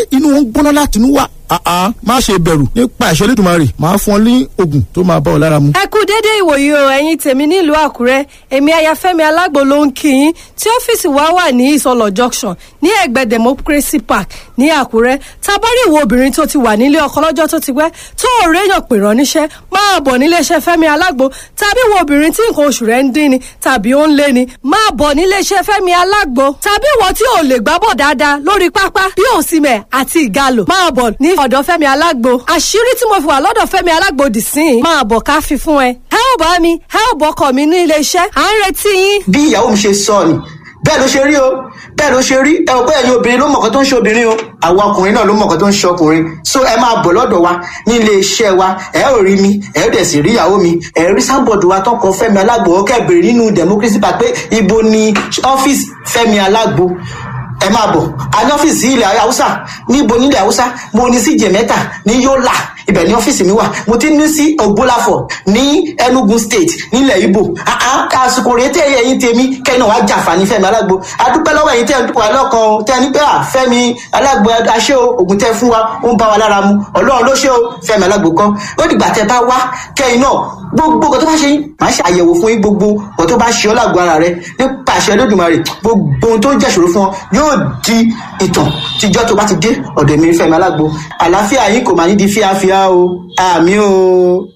inú wọn gbóná láti inú wá àá má ṣe bẹ̀rù nípa ìṣẹ́ lẹ́dùnmarè máa fún ọ ní oògùn tó máa bá ọ lára mu. ẹ kú dédé ìwòyí o ẹ̀yin tèmi nílùú àkúrẹ́ èmi ayafẹ́mi alágbo ló ń kí yín tí ọ́fíìsì wa wà ní ìsọlọ̀ junction ní ẹ̀gbẹ́ democracy park ní àkúrẹ́ tabari ìwọ obìnrin tó ti wà nílé ọkọ lọ́jọ́ tó ti pẹ́ tó ò réyàn pè rán níṣẹ́ máa bọ̀ níléeṣẹ́ fẹ́mi alágbo tàbí ìwọ obìnrin tí nǹkan oṣù rẹ̀ ń dín ni tàbí ó ń lé ni máa bọ̀ níléeṣẹ́ fẹ́mi alágbo tàbí ìwọ tí ò lè gbábọ̀ dáadáa lórí pápá bí òsìmẹ̀ àti ìgalò máa bọ̀ ní ọ̀dọ̀ fẹ́mi alágbo àṣírí tí mo fi wà lọ́dọ̀ fẹ́mi alágbo dì sí i máa bọ̀ ká fi fún ẹ ẹ ò bá mi ẹ ò bọ́kọ̀ mi ní iléeṣẹ́ à ń retí yín. bí ìyàwó mi ṣe sọ ni bẹ́ẹ̀ ló ṣe rí o bẹ́ẹ̀ ló ṣe rí ẹ ò pé ẹ̀yin obìnrin ló mọ̀ọ́kọ́ tó ń ṣe obìnrin o àwa ọkùnrin náà ló mọ̀ọ́kọ́ tó ń ṣe ọkùnrin so ẹ máa bọ̀ lọ́dọ̀ wa ní ilé iṣẹ́ wa ẹ ò rí mi ẹ ò dẹ̀ sì rí ìyàwó mi ẹ rí sábọ̀dù wa tọkọ fẹ́mi alágbo ó kẹ́ bèrè nínú democracy park pé ibo ni ọ́fíìsì fẹ́mi alágbo ẹ máa bọ̀ a ní ọ́fíìsì ilẹ̀ haúsá níbo nílẹ̀ haúsá mo ní sí jẹ̀mẹ́ta ní yọ́là ibẹ̀ ní ọ́fíìsì mi wà mo ti ní sí ògbólàfọ̀ ní enugu state nílẹ̀ ibo àsìkò rèé tẹ́ ẹ̀yìn tèmi kẹ́ni wàá jàǹfààní fẹ́mi alágbo adúpẹ́ lọ́wọ́ ẹ̀yìn tẹ́ ẹ̀ ń dúpọ̀ alọ́kan o tẹ́ ẹ ní pé à fẹ́mi alágbo aṣẹ́ o ògùn tẹ́ fún wa ó ń bá wa lára mu ọlọ́run ló ṣe o fẹ́mi alágbo kọ́ ó dìgbà tẹ́ bá wá kẹ́yìn náà gbogbo nǹkan tó bá ṣe yín màá ṣe àyẹ̀wò fún yín gbogbo nǹkan tó bá ṣe ọ́ lágbo ara rẹ nípa àṣẹ lódùmarè gbogbo ohun tó ń jẹ́ṣòro fún ọ yóò di ìtàn tíjọ́ tó bá ti dé ọ̀dọ̀ mi fẹ́mi alágbo àlàáfíà yín kò máa ní di fíafíà o àmì o.